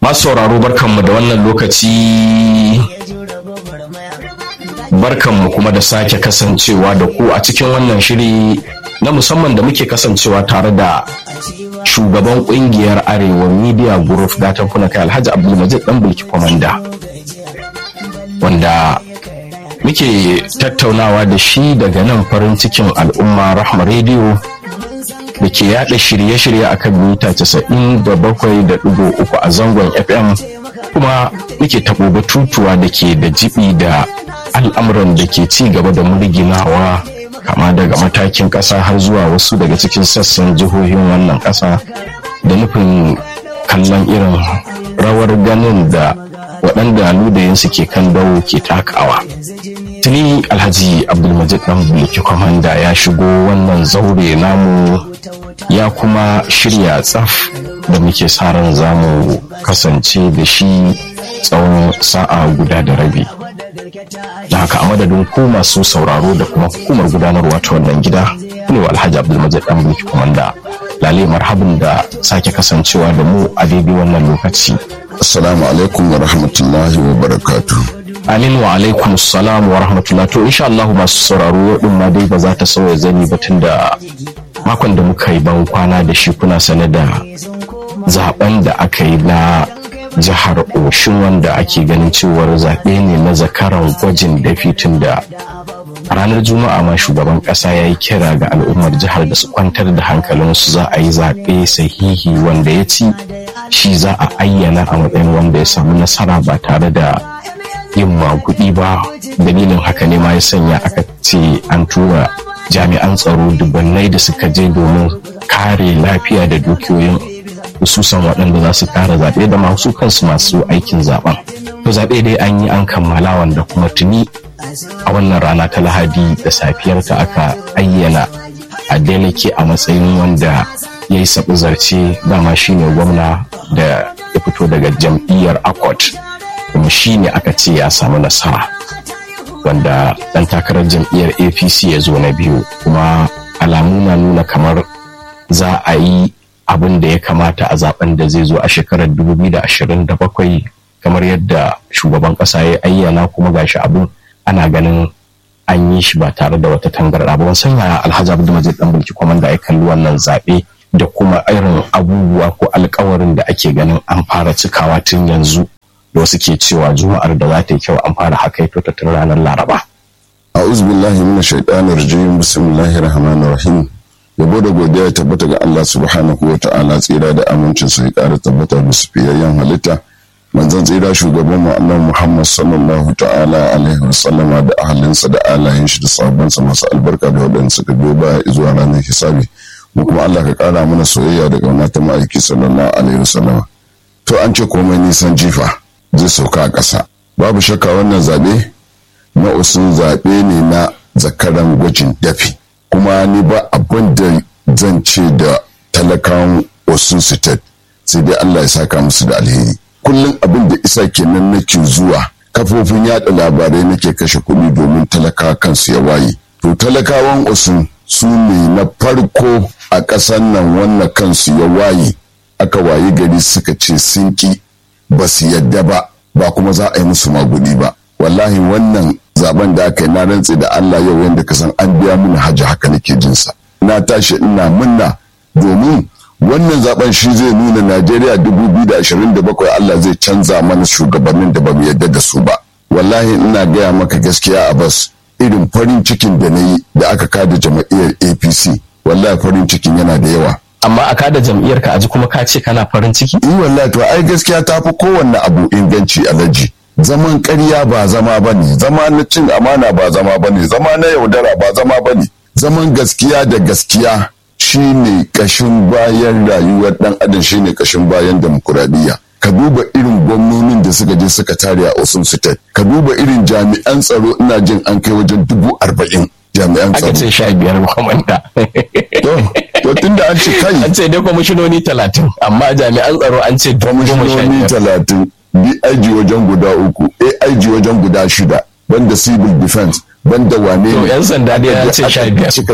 masu sauraro barkanmu da wannan lokaci barkanmu kuma da sake kasancewa da ku a cikin wannan shiri na musamman da muke kasancewa tare da shugaban kungiyar arewa media group gatan kuna kai alhaji abdulmajid dan bulki kwamanda wanda muke tattaunawa da shi daga nan farin cikin al'umma rahma rediyo da ke yada shirye-shirye a kan mita 97.3 a zangon fm kuma muke taɓo batutuwa da ke da jibi da al'amuran da ke ci gaba da murginawa kama daga matakin ƙasa har zuwa wasu daga cikin sassan jihohin wannan ƙasa da nufin kallon irin rawar ganin da waɗanda ludayinsu ke kan dawo ke takawa tuni alhaji abdulmajid dan bulki kwamanda ya shigo wannan zaure namu ya kuma shirya tsaf da muke sa ran zamu kasance da shi tsawon sa'a guda da rabi da haka a madadin ku masu sauraro da kuma hukumar gudanarwa ta wannan gida ne wa alhaji abdulmajid dan bulki kwamanda lale marhabin da sake kasancewa da mu a daidai wannan lokaci assalamu alaikum wa rahmatullahi wa barakatuh Amin wa alaikum salam wa rahmatullah to insha Allah masu sauraro yau din ma dai ba za ta sauya zani ba tunda makon da muka yi ban kwana da shi kuna sane da zaben da aka yi na jihar Oshun wanda ake ganin cewar zaɓe ne na zakaran gwajin dafi tun da ranar juma'a ma shugaban ƙasa ya yi kira ga al'ummar jihar da su kwantar da hankalinsu za a yi zaɓe sahihi wanda ya ci shi za a ayyana a matsayin wanda ya samu nasara ba tare da yin magudi ba dalilin haka ne ma ya sanya aka ce an tura jami'an tsaro dubannai da suka je domin kare lafiya da dukiyoyin hususan waɗanda za su kare zaɓe da masu kansu masu aikin zaɓen to zaɓe dai an yi an kammala wanda kuma tuni a wannan rana ta lahadi da safiyarta aka ayyana a deleke a matsayin wanda ya yi sabu zarce dama shine gwamna da ya fito daga jam'iyyar accord kuma shi ne aka ce ya samu nasara wanda ɗan takarar jam'iyyar apc ya zo na biyu kuma alamu na nuna kamar za a yi abin da ya kamata a zaben da zai zo a shekarar 2027 kamar yadda shugaban ƙasa ya ayyana kuma gashi abin ana ganin an yi shi ba tare da wata tangarɗa ba wasan yaya alhaji abdulmajid dan bulki kwamanda ya kalli wannan zaɓe da kuma irin abubuwa ko alkawarin da ake ganin an fara cikawa tun yanzu da wasu ke cewa juma'ar da za ta yi kyau an fara haka ta tun ranar laraba. a'udhu billahi minash shaitanir rajim bismillahir rahmanir rahim yabo da godiya ya tabbata ga Allah subhanahu wa ta'ala tsira da amincin sa ya ƙara tabbata da sufiyayyen halitta manzon tsira shugaban mu annabi Muhammad sallallahu ta'ala alaihi wa sallama da ahalinsa da alayen shi da sahabbansa masu albarka da waɗanda suka biyo baya zuwa ranar hisabi mu kuma Allah ka ƙara mana soyayya da ƙauna ta ma'aiki sallallahu alaihi wa sallama to an ce komai nisan jifa zai sauka a ƙasa babu shakka wannan zaɓe na usun zaɓe ne na zakaran gwajin dafi kuma ni ba abin da zan ce da talakawan osun state sai dai Allah ya saka musu da alheri kullum abin da isa kenan nake zuwa kafofin yada labarai nake kashe kuɗi domin talaka kansu ya waye to talakawan osun su ne na farko a ƙasar nan wannan kansu ya waye aka waye gari suka ce sun ki ba su yadda ba ba kuma za a yi musu magudi ba wallahi wannan zaben da aka yi na rantse da Allah yau yadda ka san an biya mun hajji haka nake jinsa na tashi ina munna domin wannan zaben shi zai nuna Najeriya 2027 Allah zai canza mana shugabannin da ba mu yadda da su ba wallahi ina gaya maka gaskiya a bas irin farin cikin da na yi da aka kada jama'iyyar APC wallahi farin cikin yana da yawa amma a kada jam'iyyar ka aji kuma ka ce kana farin ciki in wallahi to ai gaskiya ta fi kowanne abu inganci alaji zaman ƙarya ba zama ba ne zama na cin amana ba zama ba ne zama na yaudara ba zama ba ne zaman gaskiya da gaskiya shine kashin bayan rayuwar ɗan adam shine kashin bayan demokuraɗiyya ka duba irin gwamnonin da suka je suka tare a Osun State ka duba irin jami'an tsaro ina jin an kai wajen dubu arba'in jami'an tsaro aka ce sha biyar kwamanda to tunda an ce kai an ce dai kwamishinoni talatin amma jami'an tsaro an ce goma sha kwamishinoni biyar talatin dig wajen guda uku aig wajen guda shida banda civil defense banda wane to ne yan sanda dai ya ce sha biyar cika gari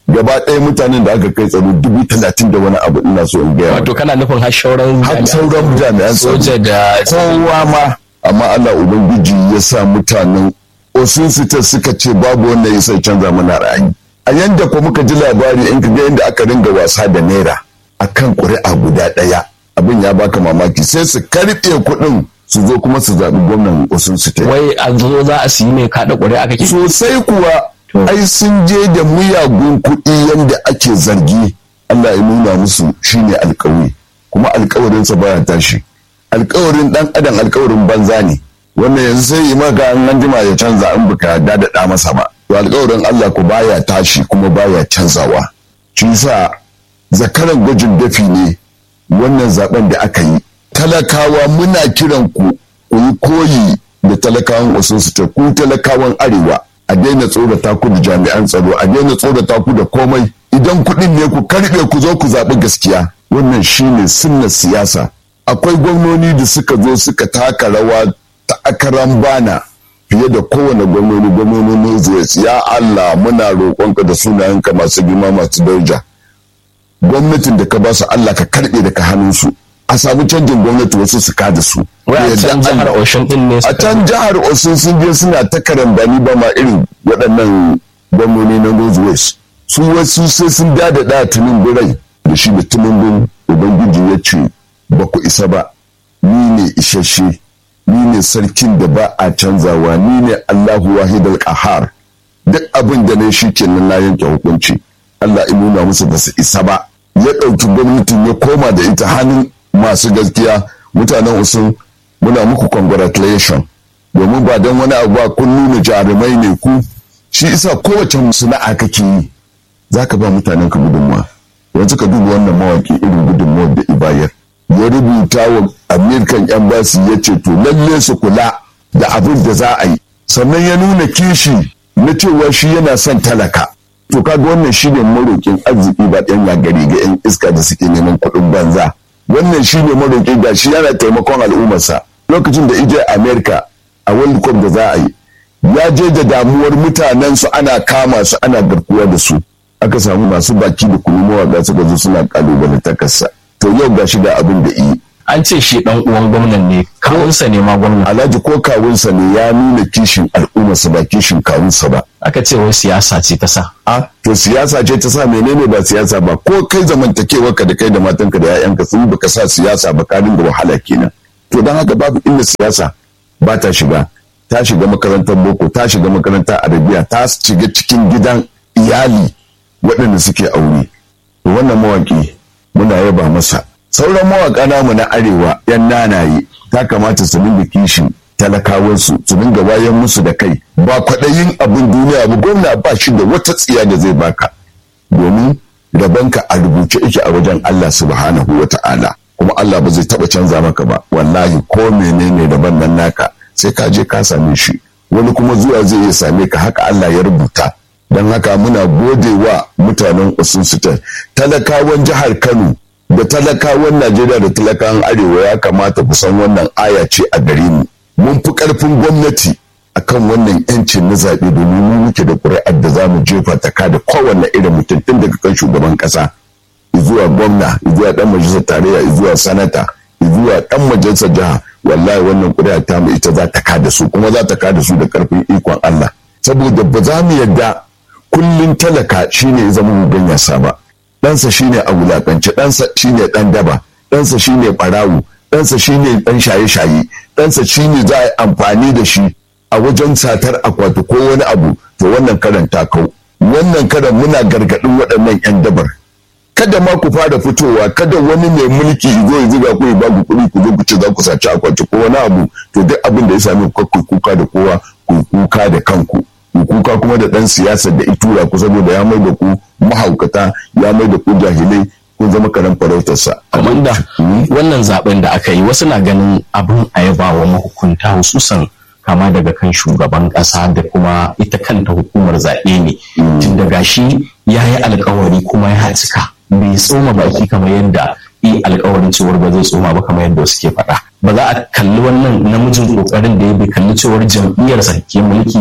gaba ɗaya mutanen da aka kai tsaro dubu talatin da wani abu ina so in gaya wato kana nufin har sauran har sauran jami'an tsaro soja da kowa ma amma Allah ubangiji ya sa mutanen osun suka ce babu wanda ya sai canza mana ra'ayi a yanda ko muka ji labari in ka ga yadda aka ringa wasa da naira akan ƙuri'a guda ɗaya abin ya baka mamaki sai su karɓe kuɗin su zo kuma su zaɓi gwamnan osun state wai a zo za a siyi mai kaɗa ƙuri'a kake sosai kuwa ai sun je da muyagun kuɗi yadda ake zargi Allah ya nuna musu shine alkawari kuma alkawarinsa baya tashi alkawarin dan adam alkawarin banza ne wannan yanzu sai yi maka an anjima ya canza in baka dadada masa ba to alkawarin Allah ku baya tashi kuma baya canzawa shi yasa zakaran gwajin dafi ne wannan zaben da aka yi talakawa muna kiran ku ku yi koyi da talakawan wasu su ta ku talakawan arewa a daina tsorata ku da jami'an tsaro a daina tsorata ku da komai idan kuɗin ne ku karɓe ku zo ku zaɓi gaskiya wannan shine sunna siyasa akwai gwamnoni da suka zo suka taka rawa ta akaran bana fiye da kowane gwamnoni gwamnoni zuwa ya Allah muna roƙonka da sunayenka masu girma masu daraja gwamnatin da ka ba su Allah ka karɓe daga hannunsu a samu canjin gwamnati wasu su kada su a can jihar Oshun din ne a can jihar Oshun sun je suna ta karambani ba ma irin waɗannan gwamnoni na Northwest su wasu sai sun dada da tunin birai da shi da tunin ubangiji ya ce ba ku isa ba ni ne isasshe ni ne sarkin da ba a canzawa ni ne Allahu wahidal qahar duk abin da ne shi kenan na yanke hukunci Allah ya nuna musu ba su isa ba ya ɗauki gwamnatin ya koma da ita hannun masu gaskiya mutanen usun muna muku congratulation domin ba don wani abu ba kun nuna jarumai ne ku shi isa kowace sana'a kake yi za ka ba mutanen ka gudunmawa yanzu ka duba wannan mawaki irin gudunmawar da ibayar ya rubuta wa american embassy ya ce to lalle su kula da abin da za a yi sannan ya nuna kishi na cewa shi yana son talaka to kaga wannan shi ne marokin arziki ba ɗan gari ga 'yan iska da suke neman kuɗin banza wannan shi ne marokin ga shi yana taimakon al'ummarsa lokacin da ije america a world cup da za a yi ya je da damuwar mutanen su ana kama su ana garkuwa da su aka samu masu baki da kuma mawaƙa suka zo suna kalubalantakarsa to yau ga shi da abin da yi an ce shi dan uwan gwamnan ne kawunsa ne ma gwamnan alhaji ko kawunsa ne ya nuna kishin al'ummarsa ba kishin kawunsa ba aka ce wai siyasa ce ta sa a to siyasa ce ta sa menene ba siyasa ba ko kai zamantakewa ka da kai da matanka da 'ya'yanka sun baka sa siyasa ba ka dinga wahala kenan to don haka babu inda siyasa ba ta shiga ta shiga makarantar boko ta shiga makarantar arabiya ta shiga cikin gidan iyali waɗanda suke aure to wannan mawaki muna yaba masa sauran mawaƙa namu na arewa yan nanaye ta kamata su dinga kishin talakawansu su dinga wayan musu da kai ba kwaɗayin abin duniya ba gwamna ba shi da wata tsiya da zai baka domin rabanka a rubuce yake a wajen Allah subhanahu wa ta'ala kuma Allah ba zai taɓa canza maka ba wallahi ko menene daban nan naka sai ka je ka same shi wani kuma zuwa zai iya same ka haka Allah ya rubuta don haka muna gode wa mutanen Osun talakawan jihar Kano da talakawan Najeriya da talakawan Arewa ya kamata ku san wannan aya ce a gare mu. Mun fi ƙarfin gwamnati akan wannan yancin na zaɓe domin mu muke da ƙuri'ar da za mu jefa ta da kowanne irin mutum tun daga kan shugaban ƙasa zuwa gwamna zuwa ɗan majalisar tarayya zuwa sanata zuwa ɗan majalisar jiha wallahi wannan ƙuri'a ta mu ita za ta kada su kuma za ta kada su da ƙarfin ikon Allah saboda ba za mu yarda kullum talaka shine zama mu ganyasa ba ɗansa shine a wulakance ɗansa shine ɗan daba ɗansa shine ɓarawo ɗansa shine ɗan shaye-shaye ɗansa shine za a yi amfani da shi a wajen satar akwati ko wani abu to wannan karan ta kau wannan karan muna gargaɗin waɗannan 'yan dabar kada ma ku fara fitowa kada wani mai mulki zo ya zuga ku ya ba ku kuɗi ku zo ku ce za ku saci akwati ko wani abu to duk abin da ya sami ku kuka da kowa ku kuka da kanku kuka kuma da ɗan siyasar da itura ku saboda ya mai da ku mahaukata ya mai da ku jahilai kun zama karen farautarsa. Kamanda wannan zaben da aka yi wasu na ganin abin a yaba wa mahukunta hususan kama daga kan shugaban ƙasa da kuma ita kanta hukumar zaɓe ne. Tun daga shi ya yi alkawari kuma ya cika bai tsoma baki kamar yadda yi alkawarin cewar ba zai tsoma ba kamar yadda wasu ke faɗa. Ba za a kalli wannan namijin ƙoƙarin da ya bai kalli cewar jam'iyyarsa ke mulki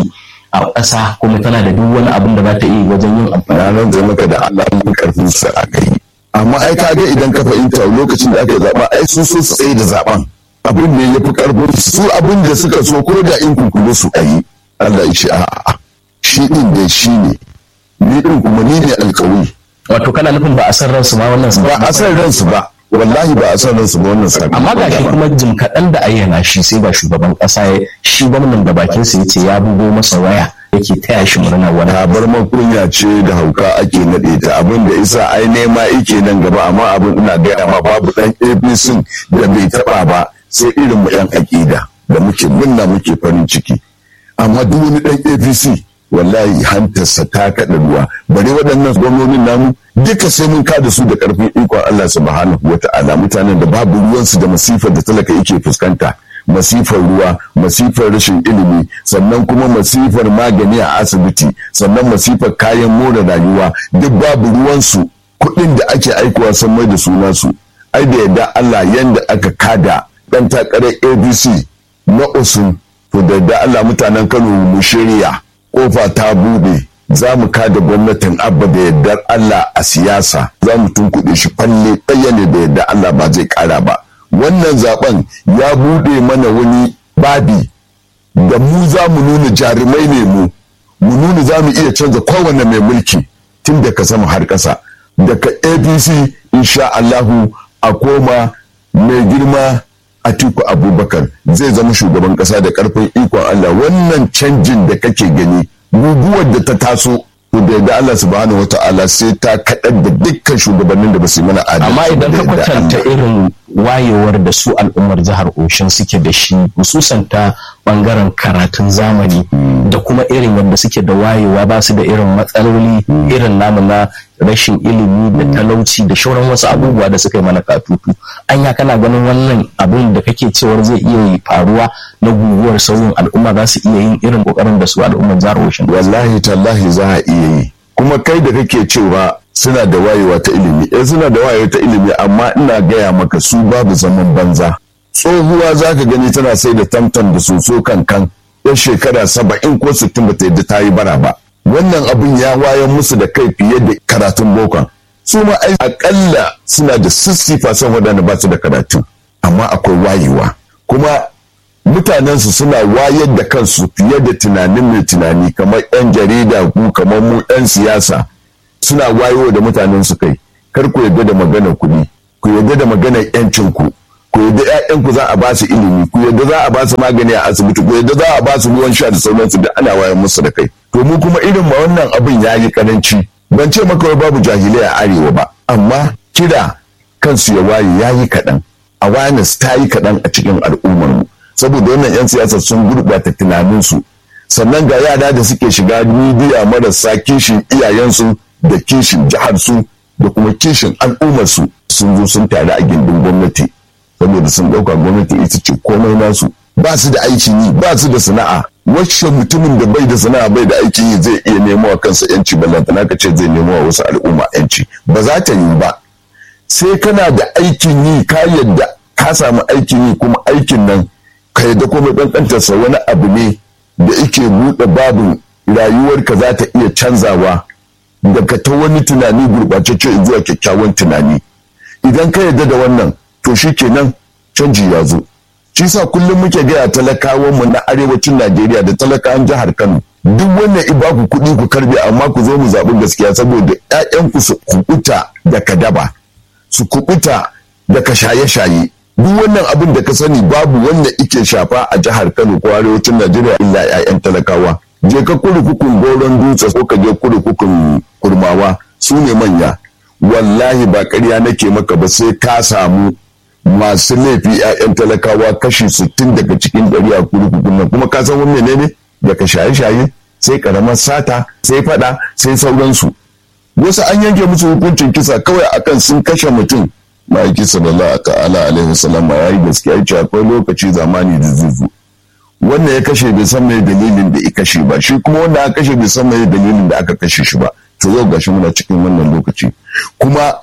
a ƙasa kuma tana da duk wani abin da za ta iya wajen yin amfani ranar zai maka da Allah mun karfin sa a kai amma ai ka ga idan ka fahimta lokacin da aka zaba ai sun so su tsaye da zaben abin ne ya fi karfin su abin da suka so ko da in kunkuru su ayi Allah ya ce a'a shi din dai shi ne ni din kuma ni ne alƙawari wato kana nufin ba a san ransu ma wannan ba a san ransu ba wallahi ba a san ransu ba wannan sakamakon amma ga shi kuma jim kaɗan da ayyana shi sai ba shugaban ƙasa ya shi gwamnan da bakin sa yace ya bugo masa waya yake taya shi murna wani tabar makunya ce da hauka ake naɗe ta abin da isa ai nema ike nan gaba amma abin ina gaya ma babu ɗan apc da bai taɓa ba sai irin mu ɗan aƙida da muke munna muke farin ciki amma duk wani ɗan apc wallahi hantarsa ta kaɗa ruwa bare waɗannan gwamnonin namu duka sai mun kada su da ƙarfin ikon Allah subhanahu wa ta'ala mutanen da babu ruwansu da masifar da talaka yake fuskanta masifar ruwa masifar rashin ilimi sannan kuma masifar magani a asibiti sannan masifar kayan more rayuwa duk babu ruwansu kuɗin da ake aikowa sun mai da suna su ai da yadda Allah yanda aka kada ɗan takarar abc na usun to da yadda Allah mutanen Kano mu shirya kofa ta bude za mu kada gwamnatin abba da yardar Allah a siyasa za mu tunkuɗe shi falle ɗaya ne da yardar Allah ba zai ƙara ba wannan zaben ya bude mana wani babi da mu za mu nuna jarumai ne mu mu nuna za mu iya canza kowane mai mulki tun daga sama har ƙasa daga apc insha Allahu a koma mai girma Atiku Abubakar zai zama shugaban kasa da karfin ikon Allah wannan canjin da kake gani guguwar da ta taso to da yadda Allah subhanahu wata'ala sai ta kaɗar da dukkan shugabannin da ba su yi mana adalci amma idan ka da yardar kwatanta Allah. irin wayewar da su al'ummar jihar Oshin suke da shi hususan ta bangaren karatun zamani da kuma irin yadda suke da wayewa ba su da irin matsaloli irin namu na rashin ilimi da talauci da shauran wasu abubuwa da suka yi mana katutu anya kana ganin wannan abin da kake cewar zai iya faruwa na guguwar sauyin al'umma za su iya yin irin kokarin da su al'ummar jihar Oshin wallahi tallahi za a iya yi kuma kai da kake cewa suna da wayewa ta ilimi eh suna da wayewa ta ilimi amma ina gaya maka su babu zaman banza tsohuwa za ka gani tana sai da tamtam da soso kankan ya shekara saba'in ko sittin ba ta yadda ta yi bara ba wannan abin ya wayan musu da kai fiye da karatun bokon su ma ai akalla suna da sissifa son waɗanda ba su da karatu amma akwai wayewa kuma mutanensu suna wayar da kansu fiye da tunanin mai tunani kamar 'yan jarida ku kamar mu 'yan siyasa suna wayo da mutanen su kai kar ku yarda da maganar kuɗi ku yarda da maganar 'yancin ku ku yarda 'ya'yanku za a ba su ilimi ku yarda za a ba su magani a asibiti ku yarda za a ba su ruwan sha da sauransu da ana wayar musu da kai to mu kuma irin ma wannan abin ya yi karanci ban ce maka wai babu jahilai a arewa ba amma kira kansu ya waye ya yi kaɗan awareness ta yi kaɗan a cikin al'ummar mu saboda wannan 'yan siyasa sun gurɓata tunaninsu sannan ga yara da suke shiga midiya marasa kishin iyayensu da kishin jiharsu da kuma kishin al'ummarsu sun zo sun tare a gindin gwamnati saboda sun ɗauka gwamnati ita ce komai nasu ba su da aikin yi ba su da sana'a wacce mutumin da bai da sana'a bai da aikin yi zai iya nemo wa kansa yanci ballantana ka ce zai nemo wa wasu al'umma yanci ba za ta yi ba sai kana da aikin yi ka yadda ka samu aikin yi kuma aikin nan ka yadda kuma ƙanƙantarsa wani abu ne da ike buɗe babin rayuwarka za ta iya canzawa daga ta wani tunani gurɓatacce zuwa kyakkyawan tunani idan ka yadda da wannan to shi kenan canji ya zo shi sa kullum muke gaya talakawan mu na arewacin najeriya da talakawan jihar kano duk wannan i baku kuɗi ku karbe amma ku zo mu zaɓi gaskiya saboda 'ya'yanku su kuɓuta da kadaba su kuɓuta daga shaye-shaye duk wannan abin da ka sani babu wanda ike shafa a jihar Kano ko arewacin Najeriya illa 'ya'yan talakawa je ka kurkukun goron dutse ko ka je kurkukun kurmawa su ne manya wallahi ba ƙarya nake maka ba sai ka samu masu laifi 'ya'yan talakawa kashi sittin daga cikin ɗari a kurkukun nan kuma ka san wani menene daga shaye-shaye sai karamar sata sai fada sai sauransu wasu an yanke musu hukuncin kisa kawai akan sun kashe mutum ma'aiki sallallahu ta'ala alaihi wasallam ya yi gaskiya ya ce akwai lokaci zamani da zuzu wannan ya kashe bai san mai dalilin da ya kashe ba shi kuma wanda aka kashe bai san mai dalilin da aka kashe shi ba to yau gashi muna cikin wannan lokaci kuma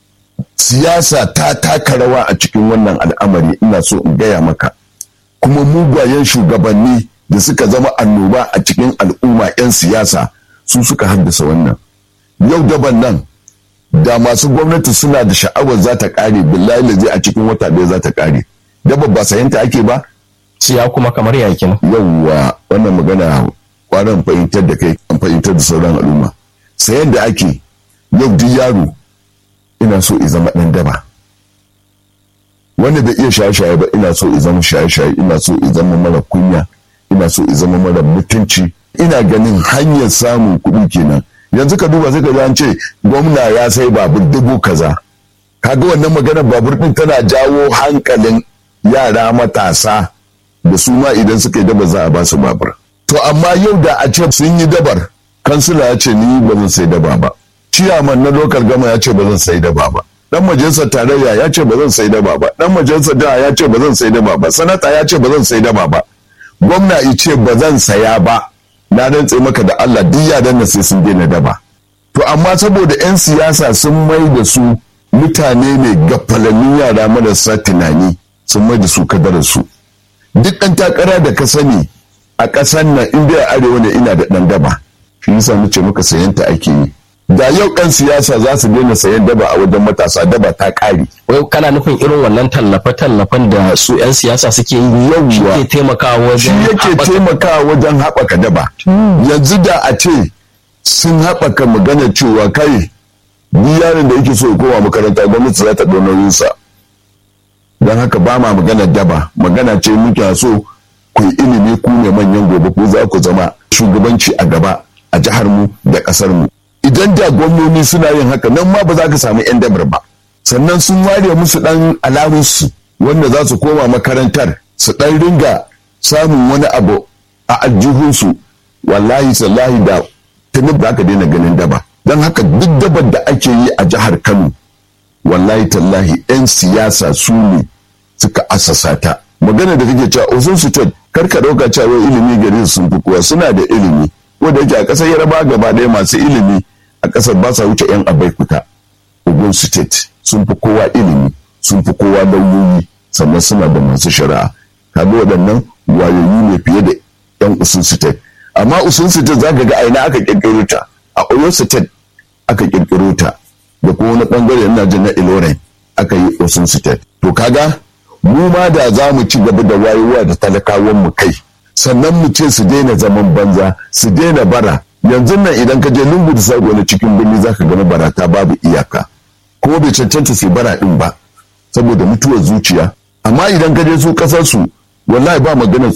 siyasa ta taka rawa a cikin wannan al'amari ina so in gaya maka kuma mugwayen shugabanni da suka zama annoba a cikin al'umma 'yan siyasa su suka haddasa wannan yau daban nan da masu gwamnati suna da sha'awar za ta kare billahi da zai a cikin wata ɗaya za ta kare daba ba sayanta ake ba siya kuma kamar yakin yauwa wannan magana kwanan fahimtar da kai an fahimtar da sauran al'umma sayan da ake yau duk yaro ina so i zama ɗan daba wanda bai iya shaye-shaye ba ina so i zama shaye-shaye ina so i zama mara kunya ina so i zama mara mutunci ina ganin hanyar samun kuɗi kenan yanzu ka duba sai ka an ce gwamna ya sai babur dubu kaza kaga wannan maganar babur din tana jawo hankalin yara matasa da su ma idan suka yi daba za a ba su babur to amma yau da a ce sun yi dabar kansila ya ce ni ba zan sai daba ba ciyaman na lokal gama ya ce ba zan sai daba ba dan majalisar tarayya ya ce ba zan sai daba ba dan majalisar jiha ya ce ba zan sai daba ba sanata ya ce ba zan sai daba ba gwamna ya ce ba zan saya ba na rantse maka da Allah duk yaran nan sai sun daina daba to amma saboda 'yan siyasa sun mai da su mutane ne gafalannin yara marasa tunani sun mai da su kadarar su duk ɗan takara da ka sani a ƙasar nan inda a arewa ne ina da ɗan daba shi yasa muke muka sayanta ake yi da yau ɗan siyasa za su daina sayan daba a wajen matasa daba ta ƙare wai kana nufin irin wannan tallafe-tallafen da su 'yan siyasa suke yi yau shi ke taimakawa shi wajen yake haɓaka- taimakawa wajen haɓaka daba yanzu da a ce sun haɓaka magana cewa kai duk yaron da yake so ya koma makaranta gwamnati za ta ɗau nauyinsa don haka ba ma magana daba magana ce muke so ku yi ilimi ku ne manyan gobe ku za ku zama shugabanci a gaba a jihar mu da ƙasar mu idan da gwamnoni suna yin haka nan ma ba za ka samu 'yan dabar ba sannan sun ware musu ɗan alamunsu wanda za su koma makarantar su ɗan ringa samun wani abu a aljihunsu wallahi sallahi da tuni ba ka daina ganin daba don haka duk dabar da ake yi a jihar kano wallahi tallahi 'yan siyasa su ne suka asasa ta magana da kake cewa ozon su kar ka ɗauka cewa ilimi gari sun fi kowa suna da ilimi wanda yake a ƙasar yaraba gaba ɗaya masu ilimi a ƙasar ba sa wuce 'yan abaikuta ogun state sun fi kowa ilimi sun fi kowa lauyoyi sannan suna da masu shari'a kaga waɗannan wayoyi ne fiye da 'yan usun state amma usun state za ka ga aina aka ƙirƙiro ta a oyo state aka ƙirƙiro ta da kuma wani ɓangare ina jin na ilorin aka yi usun state to kaga mu ma da za mu ci gaba da wayewa da talakawan mu kai sannan mu ce su daina zaman banza su daina bara yanzu nan idan ka je lungu da sako na cikin birni za ka gani barata babu iyaka kuma bai cancanta su bara din ba saboda mutuwar zuciya amma idan ka je su kasar su wallahi ba maganar